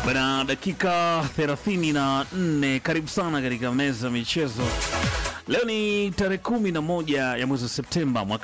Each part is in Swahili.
Bana, dakika 34. Karibu sana katika meza ya michezo. Leo ni tarehe kumi na moja ya mwezi wa Septemba mwaka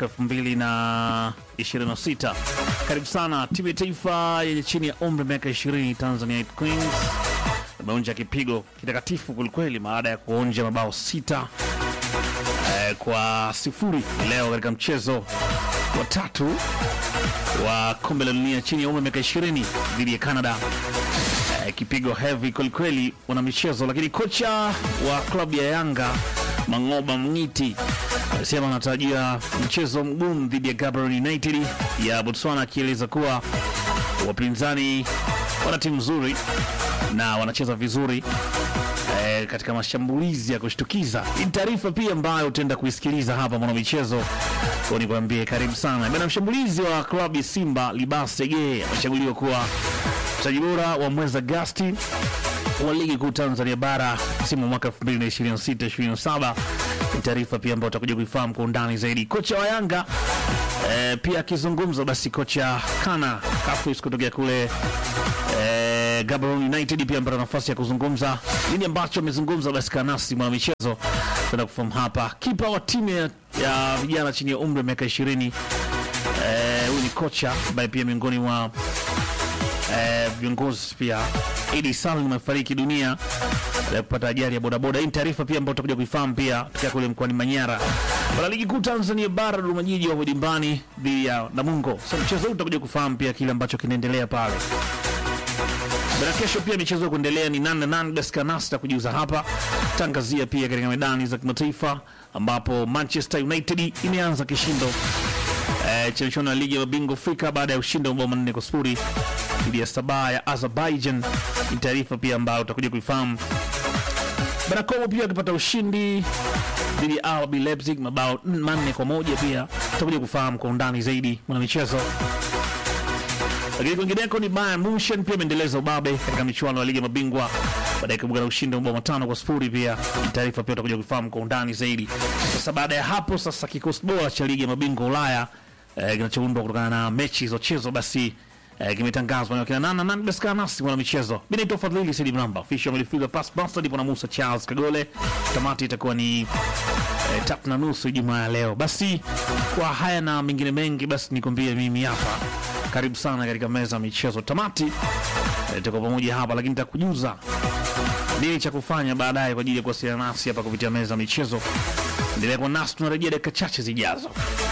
2026. Karibu sana. Timu ya taifa yenye chini ya umri miaka 20 Tanzania Queens imeonja kipigo kitakatifu kwelikweli baada ya kuonja mabao sita eh, kwa sifuri leo katika mchezo wa tatu wa kombe la dunia chini ya umri miaka 20 dhidi ya Canada. Eh, kipigo heavy kwelikweli wana michezo, lakini kocha wa klabu ya Yanga Mangoba Mngiti alisema anatarajia mchezo mgumu dhidi ya Gaborone United ya Botswana, akieleza kuwa wapinzani wana timu nzuri na wanacheza vizuri eh, katika mashambulizi ya kushtukiza. Hii ni taarifa pia ambayo utaenda kuisikiliza hapa mwana michezo kwa nikwambie, karibu sana bana. Mshambulizi wa klabu ya Simba Libas Sege amechaguliwa kuwa mchezaji bora wa mwezi Agasti wa ligi kuu Tanzania bara msimu wa mwaka 2026-2027. Ni taarifa pia ambayo utakuja kuifahamu kwa undani zaidi. Kocha wa Yanga eh, pia akizungumza, basi kocha Kana Kafis kutokea kule eh, Gaborone United pia amepata nafasi ya kuzungumza nini ambacho amezungumza. Basi kanasi mwana michezo tenda kufahamu hapa. Kipa wa timu ya, ya vijana chini ya umri wa miaka 20 huyu eh, ni kocha ambaye pia miongoni mwa eh, viongozi pia Idi Salim amefariki dunia baada ya kupata ajali ya bodaboda. Hii ni taarifa pia ambayo tutakuja kuifahamu pia tukiwa kule mkoani Manyara. Bwana ligi kuu Tanzania bara Dodoma Jiji wapo dimbani dhidi ya Namungo. Sasa mchezo huu tutakuja kufahamu pia kile ambacho kinaendelea pale. Bana kesho pia michezo ya kuendelea ni nane nane Beskanasta kujiuza hapa tangazia pia katika medani za kimataifa ambapo Manchester United imeanza kishindo eh, cha michuano ya ligi ya mabingwa Afrika baada ya ushindi wa mabao manne kwa sifuri dhidi ya Sabah ya Azerbaijan. Ni taarifa pia ambayo utakuja kuifahamu. Barakomo pia akipata ushindi dhidi ya RB Leipzig mabao manne kwa moja pia utakuja kufahamu kwa undani zaidi mwana michezo. Lakini kwingineko ni Bayern Munchen pia imeendeleza ubabe katika michuano ya ligi ya mabingwa baada ya kuibuka na ushindi wa mabao matano kwa sifuri. Pia ni taarifa pia utakuja kufahamu kwa undani zaidi. Sasa baada ya hapo, sasa kikosi bora cha ligi ya mabingwa Ulaya eh, kinachoundwa kutokana na mechi zilizochezwa basi eh, kimetangazwa na kina nana nani basi kana nasi mwana michezo. Mimi naitwa Fadhili Saidi Mramba, official midfielder pass master ndipo na Musa Charles Kagole. Tamati itakuwa ni eh, tatu na nusu Ijumaa ya leo. Basi kwa haya na mengine mengi, basi nikwambie mimi hapa, karibu sana katika meza ya michezo. Tamati eh, tuko pamoja hapa, lakini nitakujuza nini cha kufanya baadaye kwa ajili ya kuwasiliana nasi hapa kupitia meza ya michezo. Endelea kwa nasi, tunarejea dakika chache zijazo.